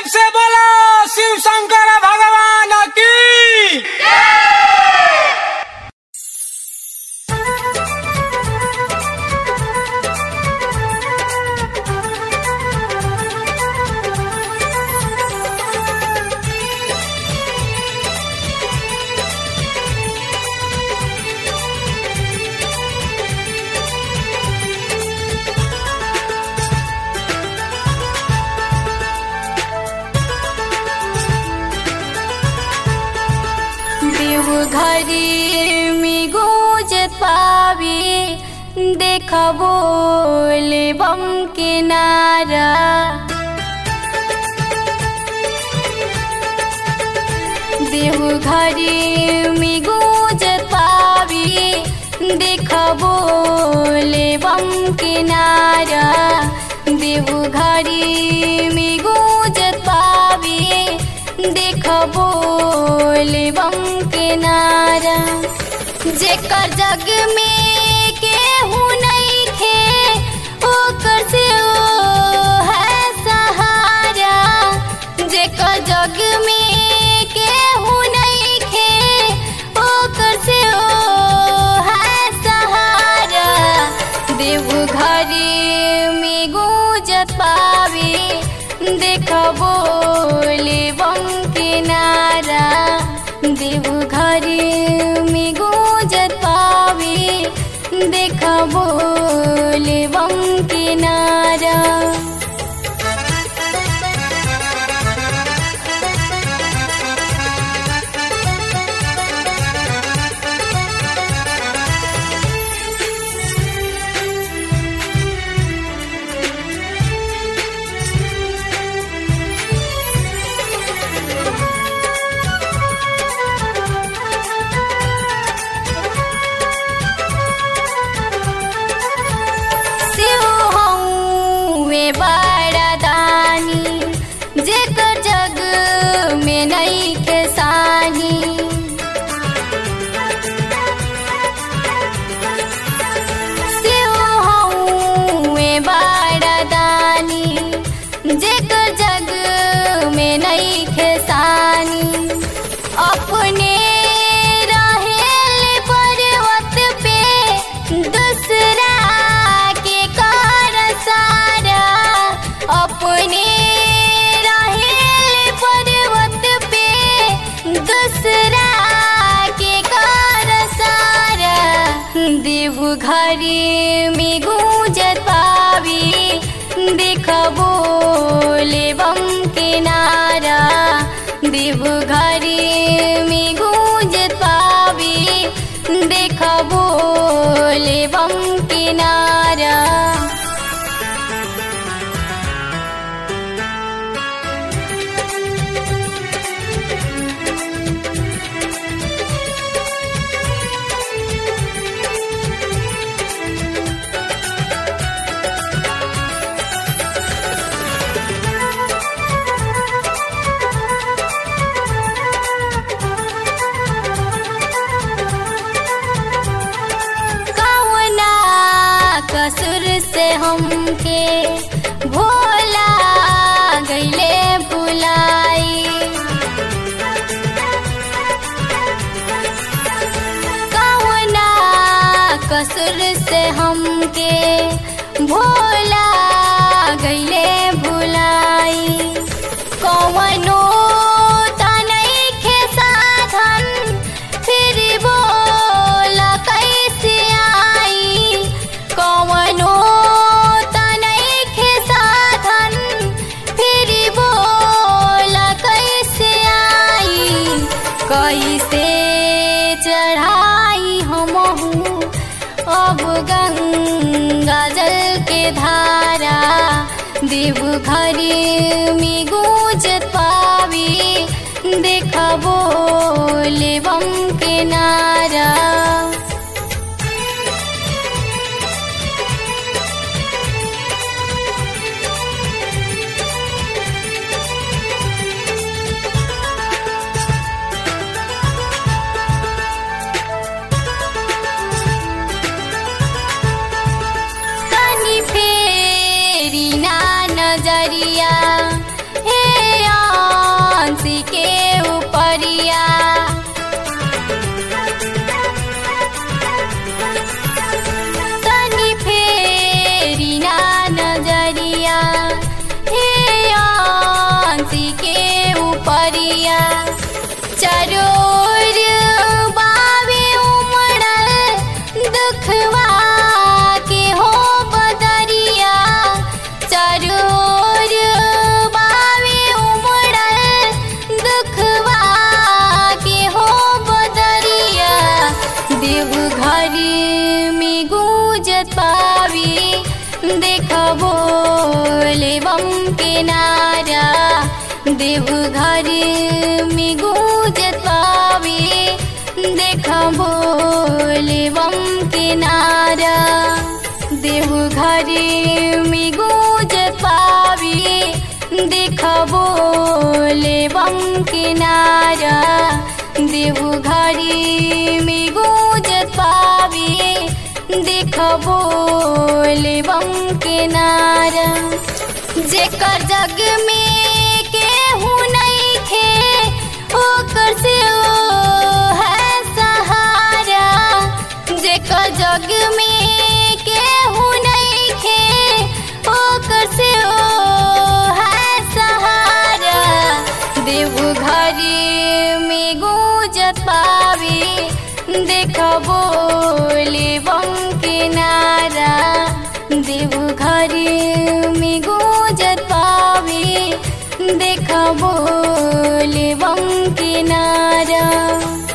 प्रेम से बोलो शिव शंकर भगवान की देवघरी में गूंजत पावी देख बोले बम के नारा देवघरी में गूंजत पावी देख बोले बम के नारा देवघरी में गूंजत पावी देख बोले बम के नारा जेकर जग में केहू नहीं खे ओकर से ओ है सहारा जेकर जग में केहू नहीं खे ओकर से ओ है सहारा देवघरी में गूंजत पावे देख बोले बम के नारा देवघरी में गूंजत पावे देख बोले बम के नारा शिव हौवे बड़ा दानी जेकर जग में नहीं के सानी शिव हौवे बड़ा दानी जेकर जग में नहीं के सानी अपने रहेल पर्वत पे दूसरा के कर सारा अपने रहेल पर्वत पे दूसरा के कर सारा देवघरी में गूंजत पावी देख बोले बम के नारा देवघरी में गूंजत पावी देख बोले बम के नारा कौना कसुर से हमके भोला गईले बुलाई कौना कसुर से हमके भोला गईले बुलाई कौनो तनई के साधन फिर बोला कैसे आई कौनो तनई के साधन फिर बोला कैसे आई कैसे चढ़ाई हमहू अब गंगा जल के धारा देवघरी में गूंजत पावी देख बोले बम के नारा तनी फेरी ना नजरिया काशी के ऊपरिया चरोर बावे उमड़ल दुखवा के हो बदरिया चरोर बावे उमड़ल दुखवा के हो बदरिया देवघर में गूंजत पावी देखबो लेवम के नारा देवघर में गूंजत पावी देखबो लेवम के नारा देवघर में गूंजत पावी देखबो लेवम के नारा देवघर में गूंजत पावी देखबो लेवम के नारा जेकर जग में केहू नइखे ओकर से ओ है सहारा जेकर जग में केहू नइखे ओकर से ओ है सहारा देवघर में गूंजत पावी देखबो लेवम के नारा देवघर में गूंजत पावी देखबो लेवम के नारा